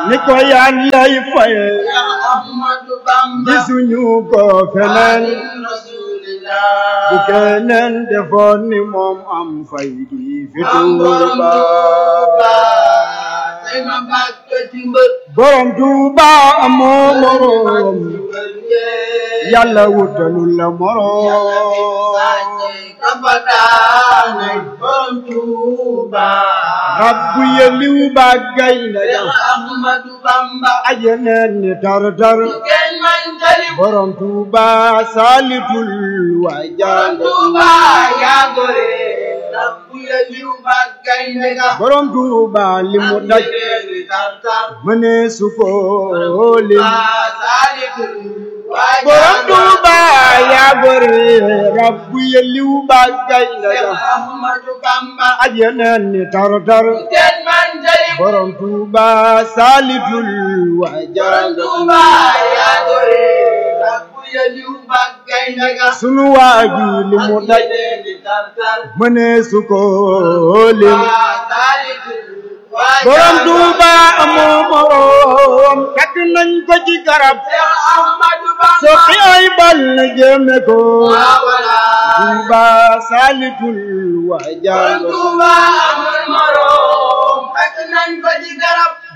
ni ko yàllay faye Ahmadu Bamba gisuñu ko feneen Rasulillah bu keneen defoon ni moom am fay di fi Am borom Tuuba Tuuba tey ma bàkk ci mbër borom Tuuba amoo moroom yàlla yàlla wutalul la moroom kapataane borom Tuuba rabbu yeliw ba gaynde Seex ya Ahmadu Bamba ajeneen ni tar-tar kenn man tali borom Tuuba saalitul waajal Tuuba yaa gore rabbu ya liw ba gaynde ga borom Tuuba li mu daj Jeneeri tartar mënee su ko lim Borom borom Tuuba yaa gore rabbu yeliw ba gaynde ya Ahmadu Bamba ajeneen ni tar-tar kenn man tali borom Tuuba saalitul waajal Tuuba yaa gore rabbu ya liw ba gaynde ga sunu waaji li mu daj Jeneeri tartar mënee su ko lim borom Tuuba amoo moroom takk nañ ko ci garab soqi ay bal na jëme ko Tuuba saalitul waajal Tuuba amul moroom fekk nañ ko ci garab